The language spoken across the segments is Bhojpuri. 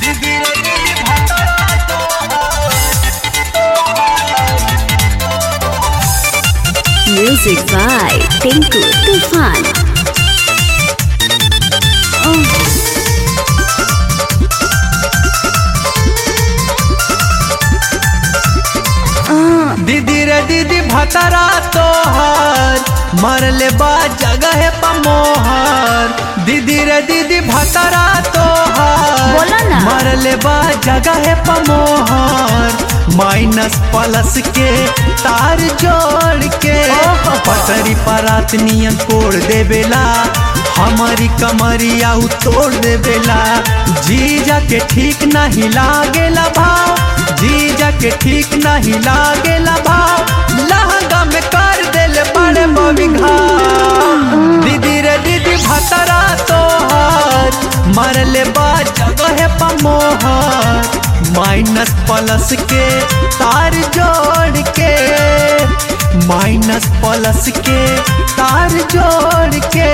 Music by Tinku Tufan. दीदी रे दीदी भतरा तोहर मरले बा जगह पमोहर दीदी रे दीदी भतरा तोहर बोला ना। मरले बा जगह पमोहर माइनस प्लस के तार जोड़ के ओहो। पटरी परात नियन कोड़ देवेला हमारी कमरिया उ तोड़ देवेला जीजा के ठीक नहीं लागेला भाव जीजा के ठीक नहीं लागेला भाव लहंगा में कर देले बड़े बबिघा दीदी रे दीदी भतरा तोहर मरले बा जगह पमोहर माइनस प्लस के तार जोड़ के माइनस प्लस के तार जोड़ के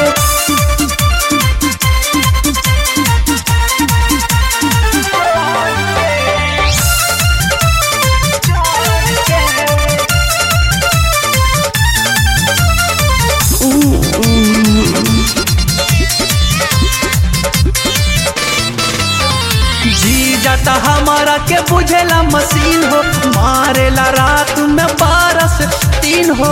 जी जाता हमारा के बुझेला मशीन हो मारेला रात में बारह से तीन हो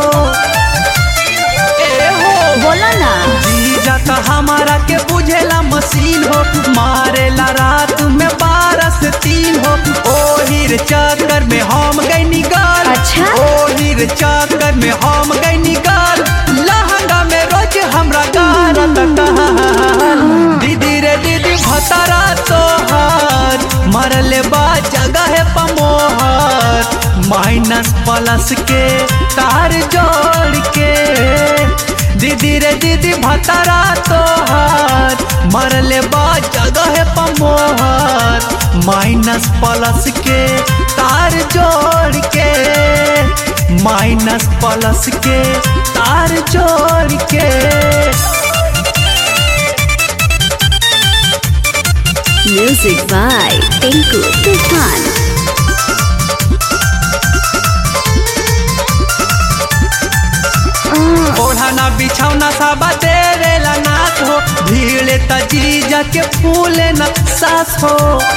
ए हो बोला ना जी जाता हमारा के बुझेला मशीन हो मारेला रात में बारह से तीन हो ओहिर चक्कर में हम गई निकाल अच्छा। ओहिर चक्कर में हम गई निकाल लहंगा में रोज हमरा गारत कहल दीदी रे दीदी भतरा तोहर मरले बा जगह पमोहर माइनस प्लस के तार जोड़ के दीदी रे दीदी भतरा तोहर मरले बा जगह पमोहर माइनस प्लस के तार जोड़ के माइनस प्लस के तार जोड़ के Music by Tinku Tufan. ओढ़ाना बिछौना साबा देवेला नाथ हो भीड़ तजीजा के फूले न सास हो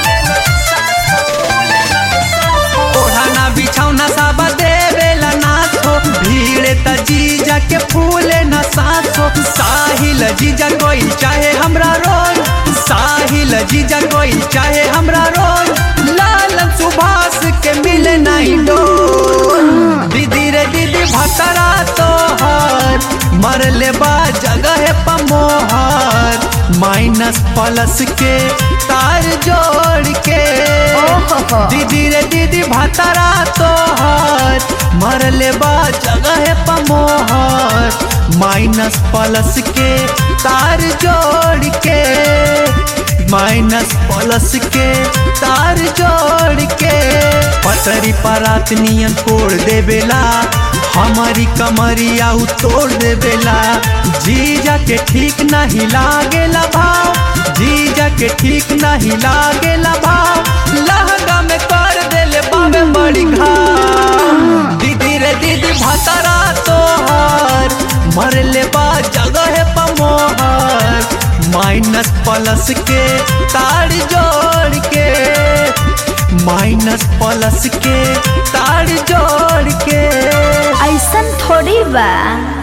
ओढ़ाना बिछौना साबा देवेला नाथ हो भीड़ तजीजा के फूले न सास हो साहिल जीजा कोई चाहे हमरा रोज साहिल जीजा कोई चाहे हमरा रोज लालन सुभाष के मिले नहीं डोल दीदी रे दीदी भतरा तोहर मरले बा जगह पमोहर माइनस प्लस के तार जोड़ के ओहो। दीदी रे दीदी भतरा तोहर मरले बा जगह पमोहर माइनस प्लस के तार जोड़ के माइनस प्लस के तार जोड़ के पटरी परात नियन तोड़ देवेला हमारी कमरिया उ तोड़ देवेला जीजा के ठीक नहीं लागेला भाव जीजा के ठीक नहीं लागेला भाव लहंगा में कर देले बाबे बड़ी घाव दीदी रे दीदी भतरा तोहर मरले बा जगह पमोहर माइनस प्लस के तार जोड़ के माइनस प्लस के तार जोड़ के ऐसन थोड़ी बा